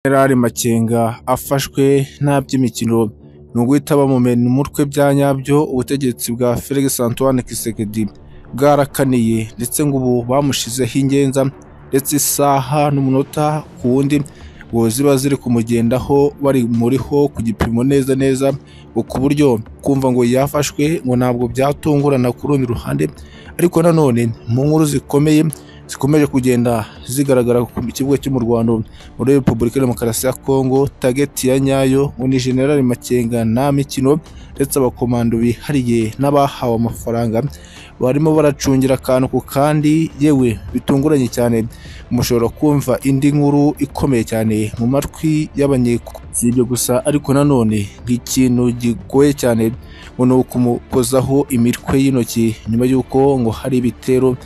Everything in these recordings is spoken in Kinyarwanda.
Jenerali Makenga afashwe nta by'imikino ni uguhita bamumena umutwe bya nyabyo ubutegetsi bwa Felix Antoine Tshisekedi bwarakaniye ndetse ngo ubu bamushizeho ingenza ndetse isaha n'umunota ku wundi ngo ziba ziri kumugendaho bari muriho ku gipimo neza neza ngo ku buryo kumva ngo yafashwe ngo ntabwo byatungurana ku rundi ruhande ariko nanone mu nkuru zikomeye zikomeje kugenda zigaragara ku kibuga cyo mu Rwanda muri Repubulika ya Demokarasi ya Kongo tageti ya nyayo ngo ni General Makenga nta mikino ndetse abakomando bihariye n'abahawe amafaranga barimo baracungira akantu ku kandi yewe bitunguranye cyane mushobora kumva indi nkuru ikomeye cyane mu matwi y'abanyeko si ibyo gusa ariko nanone nk'ikintu gigoye cyane ngo ni ukumukozaho imitwe y'intoki nyuma y'uko ngo hari ibitero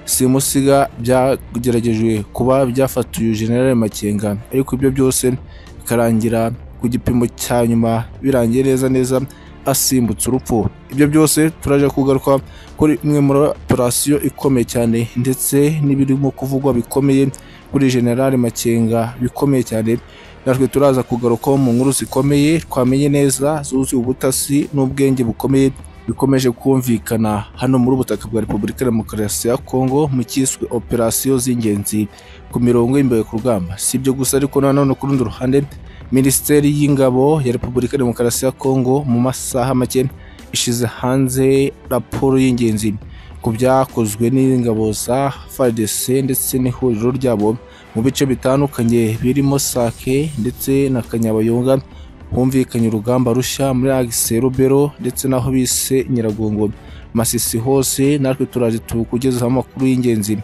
simusiga byagerageje kuba byafatiye General Makenga ariko ibyo byose bikarangira ku gipimo cya nyuma birangiye neza neza asimbutse urupfu ibyo byose turaje kugaruka kuri imwe muri operasiyo ikomeye cyane ndetse n'ibirimo kuvugwa bikomeye kuri General Makenga bikomeye cyane natwe turaza kugarukaho mu nkuru zikomeye twamenye neza zuzuye ubutasi n'ubwenge bukomeye bikomeje kumvikana hano muri ubutaka bwa Repubulika ya Demokarasi ya Kongo mu cyiswe operasiyo z'ingenzi ku mirongo y'imbere ku rugamba si ibyo gusa ariko nanone ku rundi ruhande Minisiteri y'Ingabo ya Repubulika ya Demokarasi ya Kongo mu masaha make ishize hanze raporo y'ingenzi ku byakozwe n'ingabo za FARDC ndetse n'ihuriro ryabo mu bice bitandukanye birimo Sake ndetse na Kanyabayonga humvikanye urugamba rushya muri Agise Rubero ndetse n'aho bise Nyiragongo Masisi hose natwe turaje tukugezaho amakuru y'ingenzi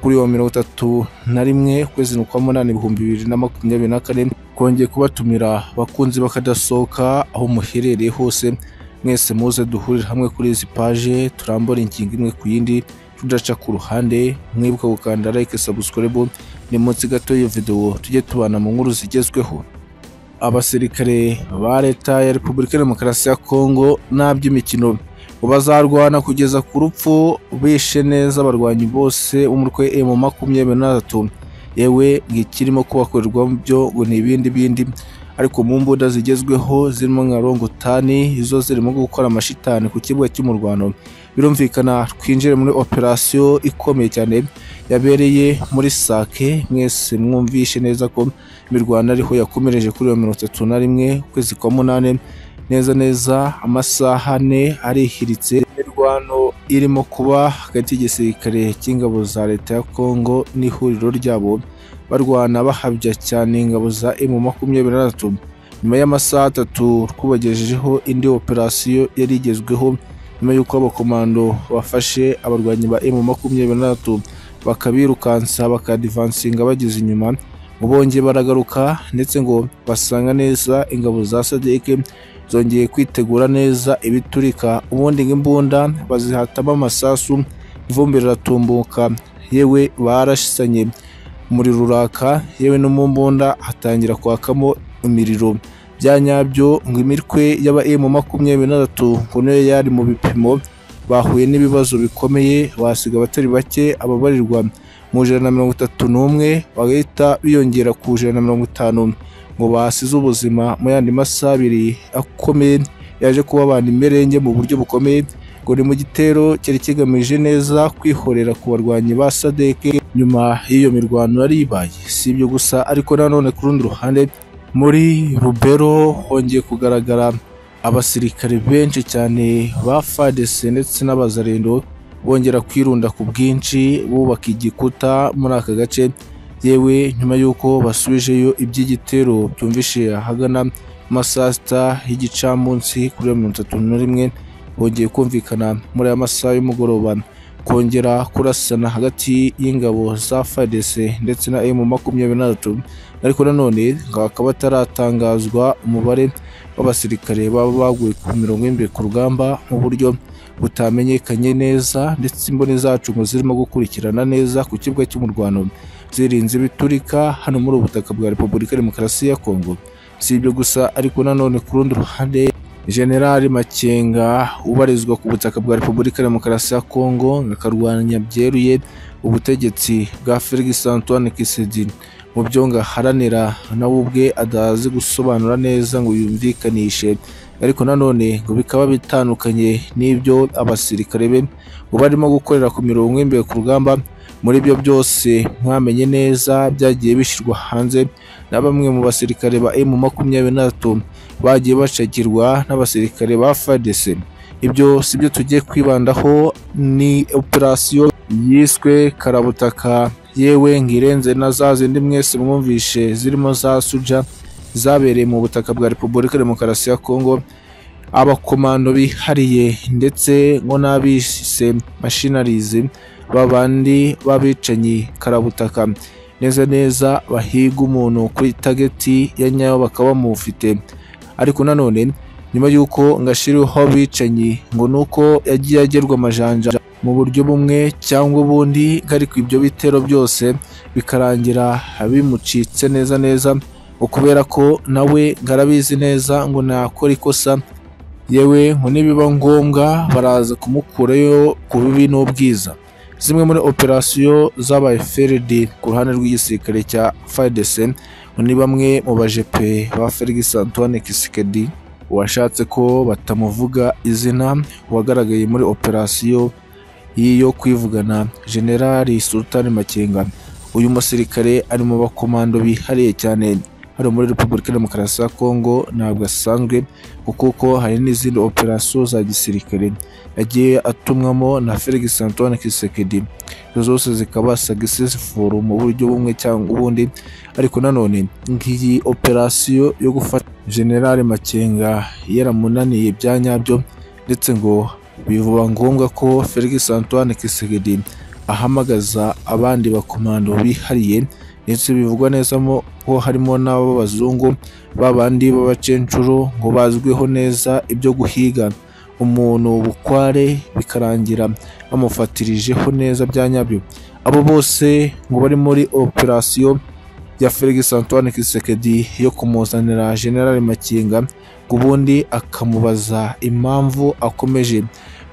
kuri uwo mirongo itatu na rimwe ukwezi ni ukwa munani ibihumbi bibiri na makumyabiri na kane twongeye kubatumira abakunzi bakadasohoka aho muherereye hose mwese muze duhurire hamwe kuri izi paje turambura ingingo imwe ku yindi tudaca ku ruhande mwibuka gukanda like subscribe ni munsi gato y'iyo videwo tujye tubana mu nkuru zigezweho abasirikare ba leta ya repubulika ya demokarasi ya kongo nta by'imikino ngo bazarwana kugeza ku rupfu bishe neza abarwanyi bose umutwe emu makumyabiri na gatatu yewe ngikirimo kubakorerwa byo ngo ni ibindi bindi ariko mu mbunda zigezweho zirimo nka rongotani izo zirimo gukora amashitani ku kibuga cy'umurwano birumvikana twinjire muri operasiyo ikomeye cyane yabereye muri sake mwese mwumvishe neza ko imirwano ariho yakomereje kuri iyo mirongo itatu na rimwe ukwezi kwa munani neza neza amasaha ane arihiritse imirwano irimo kuba hagati y'igisirikare cy'ingabo za leta ya kongo n'ihuriro ryabo barwana bahabya cyane ingabo za emu makumyabiri na gatatu nyuma y'amasaha atatu twabagejejeho indi operasiyo yari igezweho nyuma y'uko abakomando bafashe abarwanyi ba emu makumyabiri na gatatu bakabirukansa bakadivansinga bageze inyuma ngo bongeye baragaruka ndetse ngo basanga neza ingabo za sadeke zongeye kwitegura neza ibiturika ubundi ng'imbunda bazihatamo amasasu ivumbi riratumbuka yewe barasanye umuriro uraka yewe no mu mbunda hatangira kwakamo imiriro bya nyabyo ngo imitwe y'aba emu makumyabiri na gatatu ngo niyo yari mu bipimo bahuye n'ibibazo bikomeye basiga abatari bake ababarirwa mu ijana na mirongo itatu n'umwe bagahita biyongera ku ijana na mirongo itanu ngo basize ubuzima mu yandi masaha abiri akomeye yaje kubabana imerenge mu buryo bukomeye ngo ni mu gitero cyari kigamije neza kwihorera ku barwanyi ba sadeke nyuma y'iyo mirwano yari ibaye si ibyo gusa ariko nanone ku rundi ruhande muri rubero hongeye kugaragara abasirikare benshi cyane ba FARDC ndetse n'abazarendo bongera kwirunda ku bwinshi bubaka igikuta muri aka gace yewe nyuma y'uko basubijeyo iby'igitero byumvishe ahagana amasaha sita y'igicamunsi kuri mirongo itatu na rimwe bongeye kumvikana muri aya masaha y'umugoroba kongera kurasana hagati y'ingabo za FARDC ndetse na M makumyabiri na gatatu ariko nanone ngo hakaba hataratangazwa umubare w'abasirikare baba baguye ku mirongo y'imbere ku rugamba mu buryo butamenyekanye neza ndetse imboni zacu ngo zirimo gukurikirana neza ku kibuga cy'umurwano zirinze biturika hano muri ubutaka bwa Repubulika ya Demokarasi ya Kongo si ibyo gusa ariko nanone ku rundi ruhande General Makenga ubarizwa ku butaka bwa Repubulika ya Demokarasi ya Kongo akarwanya byeruye ubutegetsi bwa Felix Antoine Tshisekedi mu byo ngo aharanira nawe ubwe adazi gusobanura neza ngo yumvikanishe ariko nanone ngo bikaba bitandukanye n'ibyo abasirikare be ngo barimo gukorera ku mirongo imbere ku rugamba muri byo byose mwamenye neza byagiye bishyirwa hanze na bamwe mu basirikare ba emu makumyabiri n'atatu bagiye bacakirwa n'abasirikare ba FARDC ibyo si byo tugiye kwibandaho ni operasiyo yiswe karabutaka yewe ngirenze na za zindi mwese mwumvishe zirimo za suja zabereye mu butaka bwa repubulika demokarasi ya kongo abakomando bihariye ndetse ngo n'abise mashinarizi babandi b'abicanyi karabutaka neza neza bahiga umuntu kuri tageti ya nyayo bakaba bamufite ariko nanone nyuma y'uko ngashiriho abicanyi ngo ni uko yagiye agerwa amajanja mu buryo bumwe cyangwa ubundi ariko ibyo bitero byose bikarangira bimucitse neza neza ngo kubera ko nawe ngarabizi neza ngo nakora ikosa yewe ngo nibiba ngombwa baraza kumukurayo ku bibi n'ubwiza zimwe muri operasiyo zabaye FRD ku ruhande rw'igisirikare cya FARDC ngo ni bamwe mu bajepe ba Felix Antoine Tshisekedi washatse ko batamuvuga izina wagaragaye muri operasiyo y'iyo kwivugana generali Sultan Makenga uyu musirikare ari mu bakomando bihariye cyane hano muri Repubulika Demokarasi ya Kongo ntabwo asanzwe kuko hari n'izindi operasiyo za gisirikare yagiye atumwamo na Felix Antoine Tshisekedi izo zose zikaba successful mu buryo bumwe cyangwa ubundi ariko nanone nk'iyi operasiyo yo gufata General Makenga yaramunaniye bya nyabyo ndetse ngo bivuba ngombwa ko Felix Antoine Tshisekedi ahamagaza abandi bakomando bihariye ndetse bivugwa neza ko harimo n'ab'abazungu babandi b'abacencuro ngo bazwiho neza ibyo guhiga umuntu bukware bikarangira bamufatirijeho neza bya nyabyo abo bose ngo bari muri operasiyo ya Felix Antoine Tshisekedi yo kumuzanira General Makinga ngo ubundi akamubaza impamvu akomeje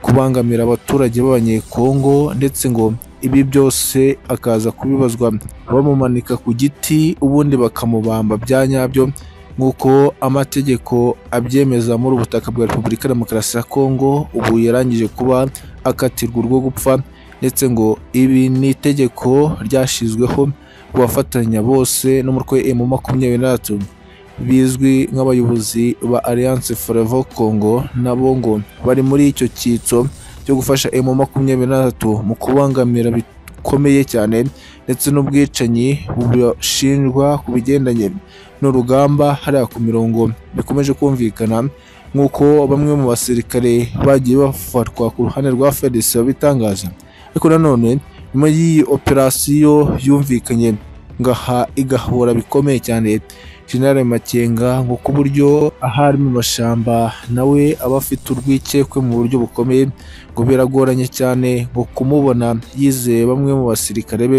kubangamira abaturage b'abanyekongo ndetse ngo ibi byose akaza kubibazwa bamumanika ku giti ubundi bakamubamba bya nyabyo nk'uko amategeko abyemeza muri ubutaka bwa repubulika demokarasi ya kongo ubu yarangije kuba akatirwa urwo gupfa ndetse ngo ibi ni itegeko ryashyizweho ku bafatanya bose no mu rwego mu makumyabiri n'atatu bizwi nk'abayobozi ba alliance forever kongo nabo ngo bari muri icyo cyitso cyo gufasha emu makumyabiri n'atatu mu kubangamira bikomeye cyane ndetse n'ubwicanyi bushinjwa ku bigendanye n'urugamba hariya ku mirongo bikomeje kumvikana nk'uko bamwe mu basirikare bagiye bafatwa ku ruhande rwa FARDC babitangaza ariko nanone nyuma y'iyi operasiyo yumvikanye ngaha igahura bikomeye cyane General Makenga ngo ku buryo ahari mu mashamba nawe aba afite urwikekwe mu buryo bukomeye ngo biragoranye cyane ngo kumubona yizeye bamwe mu basirikare be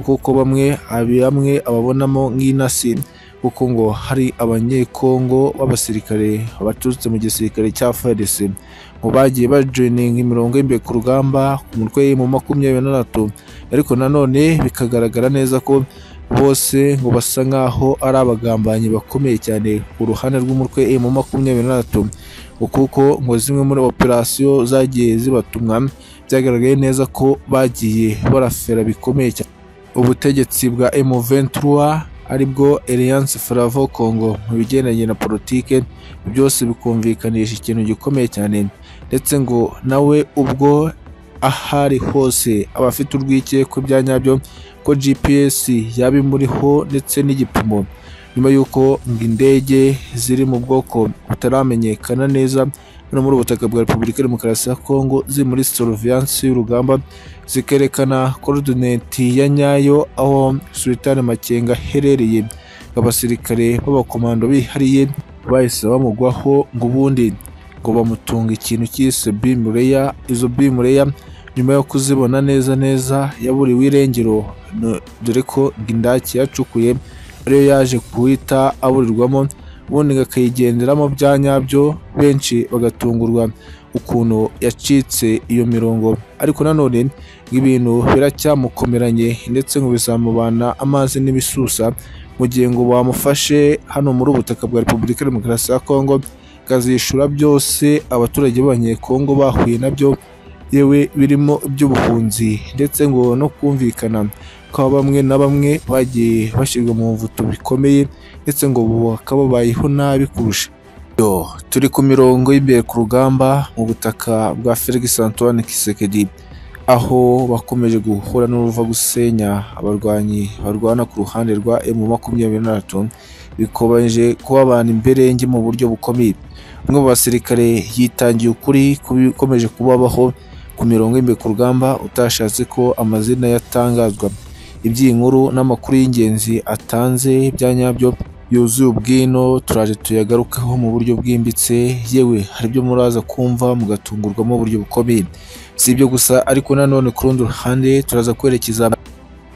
kuko bamwe bamwe ababonamo nk'intasi kuko ngo hari abanyekongo b'abasirikare baturutse mu gisirikare cya FARDC ngo bagiye bajoininga imirongo y'imbere ku rugamba ku mutwe mu makumyabiri n'atatu ariko nanone bikagaragara neza ko bose ngo basa nk'aho ari abagambanyi bakomeye cyane ku ruhande rw'umutwe mu makumyabiri n'atatu kuko ngo zimwe muri operasiyo zagiye zibatumwa byagaragaye neza ko bagiye barafera bikomeye cyane ubutegetsi bwa M23 aribwo Alliance Flavo Congo mu bigendanye na politike byose bikumvikanisha ikintu gikomeye cyane ndetse ngo nawe ubwo ahari hose aba afite urwikekwe bya nyabyo ko GPS yaba imuriho ndetse n'igipimo nyuma y'uko ngo indege ziri mu bwoko butaramenyekana neza hano muri ubutaka bwa Repubulika Demokarasi ya Kongo ziri muri surveillance y'urugamba zikerekana korodineti ya nyayo aho Sultan Makenga aherereye abasirikare b'abakomando bihariye bahise bamugwaho ngo ubundi ngo bamutunga ikintu cyise bimureya izo bimureya nyuma yo kuzibona neza neza yaburiwe irengero dore ko indaki yacukuye ariyo yaje kuhita aburirwamo ubundi akayigenderamo bya nyabyo benshi bagatungurwa ukuntu yacitse iyo mirongo ariko nanone ibintu biracyamukomeranye ndetse ngo bizamubana amazi n'ibisusa mu gihe ngo bamufashe hano muri ubu butaka bwa repubulika ya demokarasi ya kongo akazishyura byose abaturage b'abanyekongo bahuye nabyo yewe birimo iby'ubuhunzi ndetse ngo no kumvikana kwa bamwe na bamwe bagiye bashyirwa mu mvuto bikomeye ndetse ngo ubu bakaba babayeho nabi kurusha Yo, turi ku mirongo y'imbere ku rugamba mu butaka bwa Felix Antoine Kisekedi aho bakomeje guhura n'uruva gusenya abarwanyi barwana ku ruhande rwa M makumyabiri na gatatu bikomeje kubabana imberenge mu buryo bukomeye umwe mu basirikare yitangiye ukuri ku bikomeje kubabaho ku mirongo y'imbere ku rugamba utashatse ko amazina yatangazwa iby'inkuru n'amakuru y'ingenzi atanze bya nyabyo yuzuye ubwino turaje tuyagarukaho mu buryo bwimbitse yewe hari ibyo muraza kumva mugatungurwamo uburyo bukomeye si ibyo gusa ariko nanone ku rundi ruhande turaza kwerekeza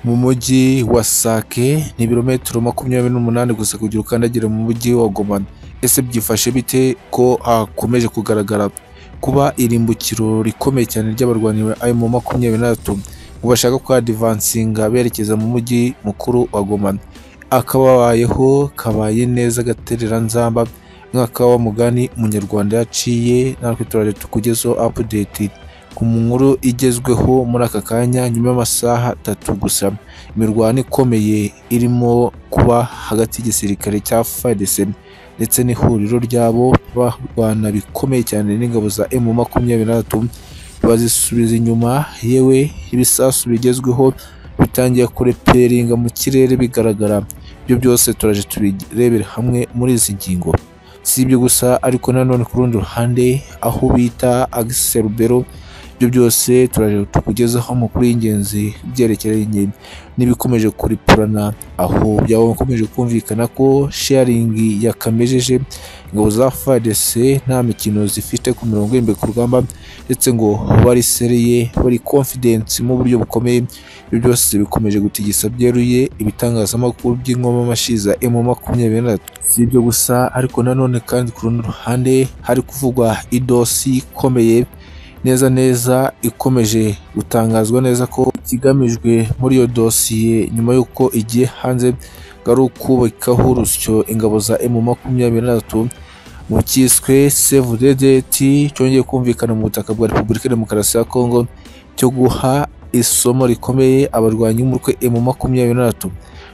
mu mujyi wa Sake ni ibirometero makumyabiri n'umunani gusa kugira ukandagire mu mujyi wa Goma ese byifashe bite ko hakomeje kugaragara kuba irimbukiro rikomeye cyane ry'abarwanyi ba mu makumyabiri n'atatu ngo bashaka kwadivansinga berekeza mu mujyi mukuru wa Goma akababayeho kabaye neza gatereranzamba mwaka wa mugani umunyarwanda yaciye natwe turaje tukugezeho apudeti ku nkuru igezweho muri aka kanya nyuma y'amasaha atatu gusa imirwano ikomeye irimo kuba hagati y'igisirikare cya FARDC ndetse n'ihuriro ryabo barwana bikomeye cyane n'ingabo za M makumyabiri na gatatu bazisubiza inyuma yewe ibisasu bigezweho bitangiye kureperinga mu kirere bigaragara ibyo byose turaje tubirebera hamwe muri izi ngingo si ibyo gusa ariko nanone ku rundi ruhande aho bita agiserubero ibyo byose turaje tukugezaho amakuru y'ingenzi byerekeranye n'ibikomeje kuripurana aho byakomeje kumvikana ko sharingi yakamejeje ingabo za FARDC nta mikino zifite ku mirongo y'imbere ku rugamba ndetse ngo barisereye bari confidence mu buryo bukomeye ibyo byose bikomeje gutigisa byeruye ibitangazamakuru by'inkomamashyi za M makumyabiri na si ibyo gusa ariko nanone kandi ku rundi ruhande hari kuvugwa idosi ikomeye neza neza ikomeje gutangazwa neza ko ikigamijwe muri iyo dosiye nyuma y'uko igiye hanze ari ukubakaho urusyo ingabo za M makumyabiri na gatatu mu cyiswe save the date cyongeye kumvikana mu butaka bwa repubulika ya demokarasi ya kongo cyo guha isomo rikomeye abarwanyi b'umutwe M makumyabiri na gatatu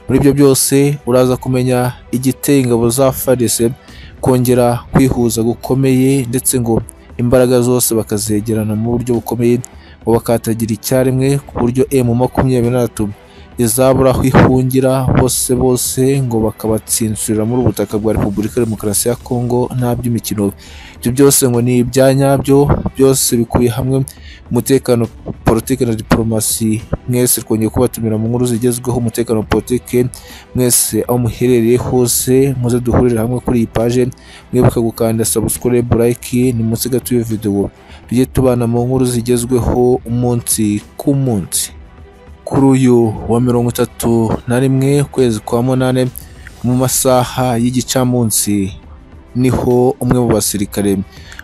muri ibyo byose uraza kumenya igiteye ingabo za FARDC kongera kwihuza gukomeye ndetse ngo imbaraga zose bakazegerana mu buryo bukomeye ngo bakatagira icyarimwe ku buryo M makumyabiri na gatatu izabura aho ihungira bose bose ngo bakabatsinsurira muri ubutaka bwa repubulika ya demokarasi ya kongo nta by'imikino ibyo byose ngo ni ibya nyabyo byose bikubiye hamwe umutekano politiki na diporomasi mwese twongeye kubatumira mu nkuru zigezweho umutekano politiki mwese aho muherereye hose muze duhurire hamwe kuri iyi paje mwibuka gukanda sabusikorobe like ni munsi gato y'iyo videwo tujye tubana mu nkuru zigezweho umunsi ku munsi kuri uyu wa mirongo itatu na rimwe ukwezi kwa munani mu masaha y'igicamunsi niho umwe mu basirikare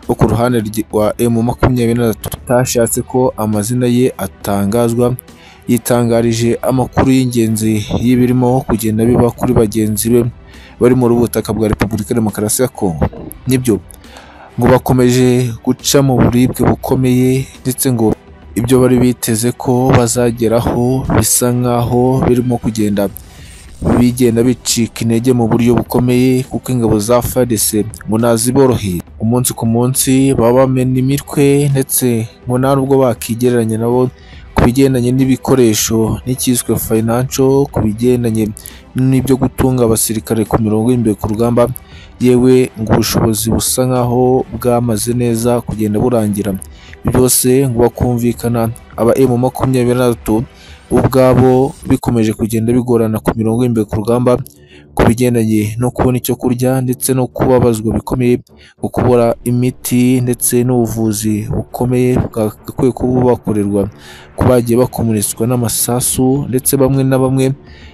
bo ku ruhande rwa M makumyabiri na gatatu utashatse ko amazina ye atangazwa yitangarije amakuru y'ingenzi y'ibirimo kugenda biba kuri bagenzi be bari muri butaka bwa repubulika ya demokarasi ya kongo nibyo ngo bakomeje guca mu buribwe bukomeye ndetse ngo ibyo bari biteze ko bazageraho bisa nk'aho birimo kugenda bigenda bicika intege mu buryo bukomeye kuko ingabo za FARDC ngo naziboroheye umunsi ku munsi baba bamena imitwe ndetse ngo nta nubwo bakigereranya nabo ku bigendanye n'ibikoresho n'icyiswe financial ku bigendanye n'ibyo gutunga abasirikare ku mirongo y'imbere ku rugamba yewe ngo ubushobozi busa nk'aho bwamaze neza kugenda burangira byose ngo bakumvikana aba emu makumyabiri na gatatu ubwabo bikomeje kugenda bigorana ku mirongo y'imbere ku rugamba ku bigendanye no kubona icyo kurya ndetse no kubabazwa bikomeye mu kubura imiti ndetse n'ubuvuzi bukomeye bwagakwiye kuba bubakorerwa ko bagiye bakomunitswa n'amasasu ndetse bamwe na bamwe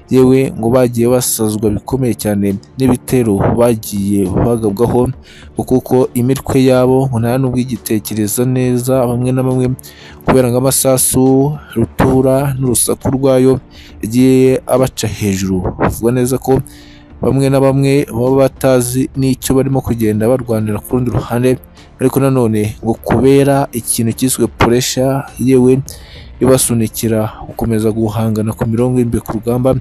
yewe ngo bagiye basazwa bikomeye cyane n'ibitero bagiye bagabwaho ngo kuko imitwe yabo ngo nta n'ubwo igitekereza neza bamwe na bamwe kubera ngo amasasu rutura n'urusaku rwayo yagiye abaca hejuru bavuga neza ko bamwe na bamwe baba batazi n'icyo barimo kugenda barwanira ku rundi ruhande ariko nanone ngo kubera ikintu cyiswe puresha yewe ibasunikira gukomeza guhangana ku mirongo y'imbere ku rugamba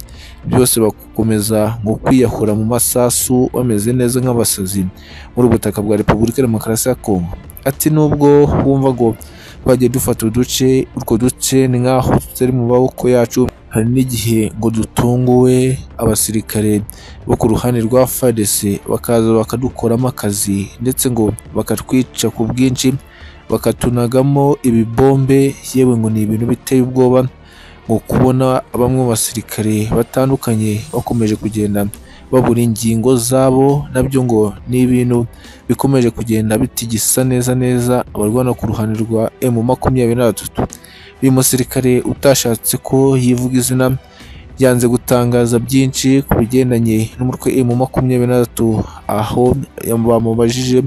byose bakomeza ngo kwiyahura mu masasu bameze neza nk'abasazi muri ubu butaka bwa repubulika ya demokarasi ya kongo ati nubwo wumva ngo twagiye dufata uduce utwo duce ni nk'aho tutari mu maboko yacu hari n'igihe ngo dutunguwe abasirikare bo ku ruhande rwa FARDC bakaza bakadukoramo akazi ndetse ngo bakatwica ku bwinshi bakatunagamo ibibombe yewe ngo ni ibintu biteye ubwoba ngo kubona bamwe mu basirikare batandukanye bakomeje kugenda babura ingingo zabo nabyo ngo ni ibintu bikomeje kugenda bitigisa neza neza abarwana ku ruhande rwa emu makumyabiri na gatatu uyu musirikare utashatse ko yivuga izina yanze gutangaza byinshi ku bigendanye n'umutwe emu makumyabiri na gatatu aho bamubajije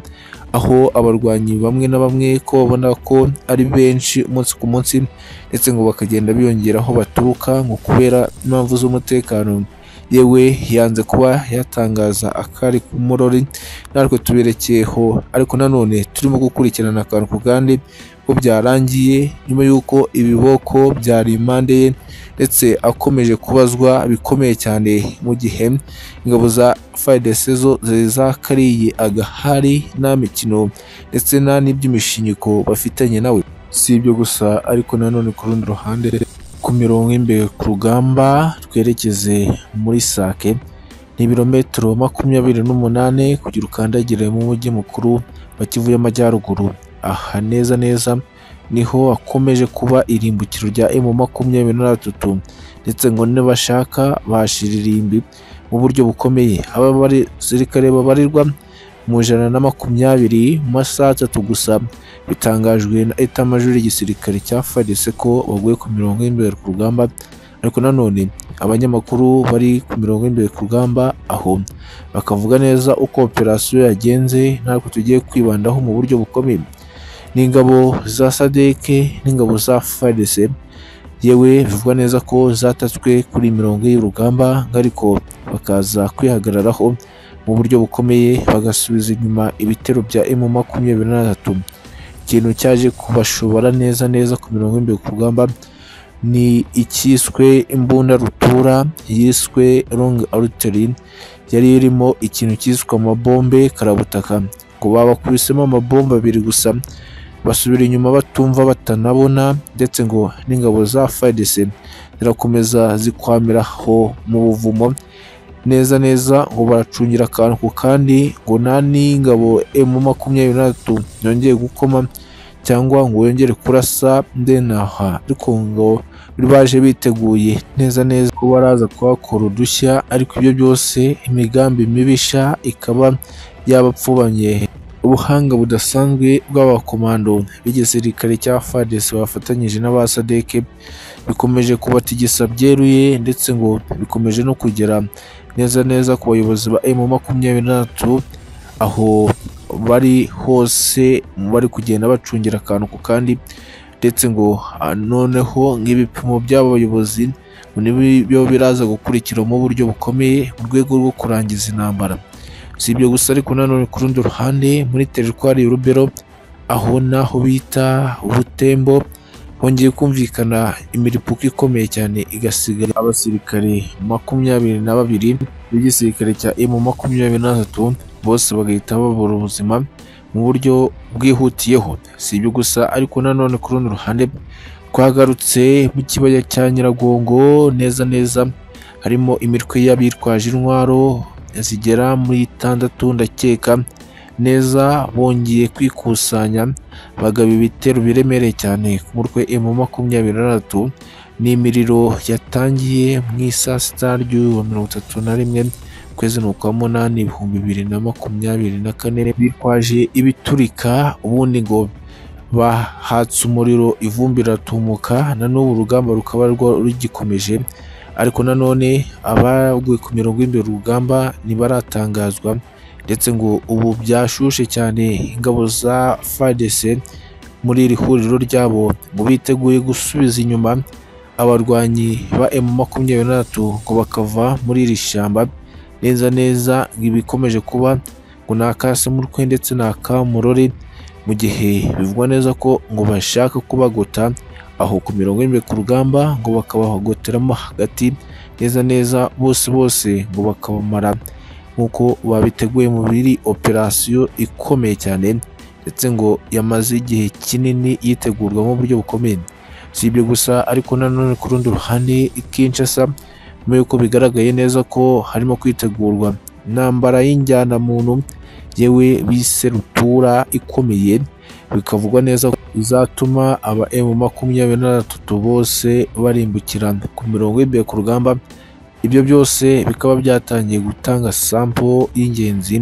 aho abarwanyi bamwe na bamwe ko babona ko ari benshi umunsi ku munsi ndetse ngo bakagenda biyongera aho baturuka ngo kubera impamvu z'umutekano yewe yanze kuba yatangaza akari ku murori natwe tuberekeyeho ariko nanone turimo gukurikirana akantu ku kandi ko byarangiye nyuma y'uko ibiboko byari impande ye ndetse akomeje kubazwa bikomeye cyane mu gihe ingabo za fayidesi zo zari zakariye agahari nta mikino ndetse nta n'iby'imishinyiko bafitanye nawe si ibyo gusa ariko nanone ku rundi ruhande ku mirongo y'imbere ku rugamba twerekeze muri sake ni ibirometero makumyabiri n'umunani kugira ukandagire mu mujyi mukuru wa kivu y'amajyaruguru aha neza neza niho hakomeje kuba irimbukiro rya emu makumyabiri na gatatu ndetse ngo n'abashaka bahashira irimbi mu buryo bukomeye aba basirikare babarirwa mu ijana na makumyabiri mu masaha atatu gusa bitangajwe na etamajuri y'igisirikare cya farise ko baguye ku mirongo y'imbere ku rugamba ariko nanone abanyamakuru bari ku mirongo y'imbere ku rugamba aho bakavuga neza uko operasiyo yagenze natwe tugiye kwibandaho mu buryo bukomeye n'ingabo za sadeke n'ingabo za farise yewe bivugwa neza ko zatatswe kuri mirongo y'urugamba ariko bakaza kwihagararaho mu buryo bukomeye bagasubiza inyuma ibitero bya emu makumyabiri na gatatu ikintu cyaje kubashobora neza neza ku mirongo y'imbere ku rugamba ni icyiswe imbunda rutura yiswe long artery yari irimo ikintu cyiswe amabombe karabutaka ngo babakubisemo amabombe abiri gusa basubira inyuma batumva batanabona ndetse ngo n'ingabo za FARDC zirakomeza zikwamiraho mu buvumo neza neza ngo baracungira akantu ku kandi ngo nta n'ingabo emu makumyabiri na gatatu yongeye gukoma cyangwa ngo yongere kurasa ndenaha ariko ngo baje biteguye neza neza ko baraza kuhakora udushya ariko ibyo byose imigambi mibisha ikaba yabapfubanye ubuhanga budasanzwe bw'abakomando b'igisirikare cya FARDC bafatanyije n'abasadeke bikomeje kubatigisa byeruye ndetse ngo bikomeje no kugera neza neza ku bayobozi ba emu makumyabiri n'atatu aho bari hose bari kugenda bacungira akantu ku kandi ndetse ngo noneho nk'ibipimo by'aba bayobozi nibyo biraza gukurikira mu buryo bukomeye mu rwego rwo kurangiza intambara si ibyo gusa ariko nanone ku rundi ruhande muri teritwari y'urubero aho naho bita ubutembo hongeye kumvikana imiripuko ikomeye cyane igasigara abasirikare makumyabiri na babiri b'igisirikare cya emu makumyabiri na gatatu bose bagahita babura ubuzima mu buryo bwihutiyeho si ibyo gusa ariko nanone ku rundi ruhande twagarutse mu kibaya cya nyiragongo neza neza harimo imitwe y'abitwaje intwaro zigera muri itandatu ndakeka neza bongeye kwikusanya bagaba ibitero biremereye cyane ku mutwe emu makumyabiri na gatatu n'imiriro yatangiye mu isaa sita ry'uyu mirongo itatu na rimwe ukwezi ni ukwa munani ibihumbi bibiri na makumyabiri na kane bitwaje ibiturika ubundi ngo bahatse umuriro ivumbi riratumuka na n'ubu urugamba rukaba rwa- rugikomeje ariko nanone abaguye ku mirongo y'imbere urugamba ntibaratangazwa ndetse ngo ubu byashushe cyane ingabo za fadese muri iri huriro ryabo ngo biteguye gusubiza inyuma abarwanyi ba emu makumyabiri na batatu ngo bakava muri iri shyamba neza neza ngo ibikomeje kuba ngo ni akasamurwe ndetse ni akamurore mu gihe bivugwa neza ko ngo bashaka kubagota aho ku mirongo y'imbere ku rugamba ngo bakabahogoteramo hagati neza neza bose bose ngo bakabamara nk'uko babiteguye mu biri operasiyo ikomeye cyane ndetse ngo yamaze igihe kinini yitegurwa mu buryo bukomeye si ibyo gusa ariko nanone ku rundi ruhande Kinshasa nyuma y'uko bigaragaye neza ko harimo kwitegurwa intambara y'injyanamuntu yewe biserutura ikomeye bikavugwa neza ko izatuma aba emu makumyabiri na batatu bose barimbukira ku mirongo y'imbere ku rugamba ibyo byose bikaba byatangiye gutanga sampo y'ingenzi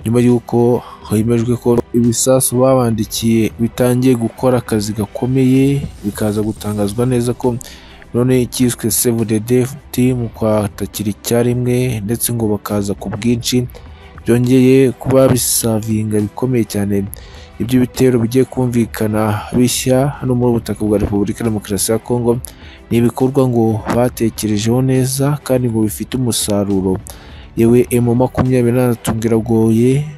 nyuma y'uko hemejwe ko ibisasu babandikiye bitangiye gukora akazi gakomeye bikaza gutangazwa neza ko none cyiswe save the deft mu kwatakira icyarimwe ndetse ngo bakaza ku bwinshi byongeye kuba bisavinga bikomeye cyane ibyo bitero bigiye kumvikana bishya hano muri ubu butaka bwa repubulika ya demokarasi ya kongo ni ibikorwa ngo batekerejeho neza kandi ngo bifite umusaruro yewe emu makumyabiri na gatatu biragoye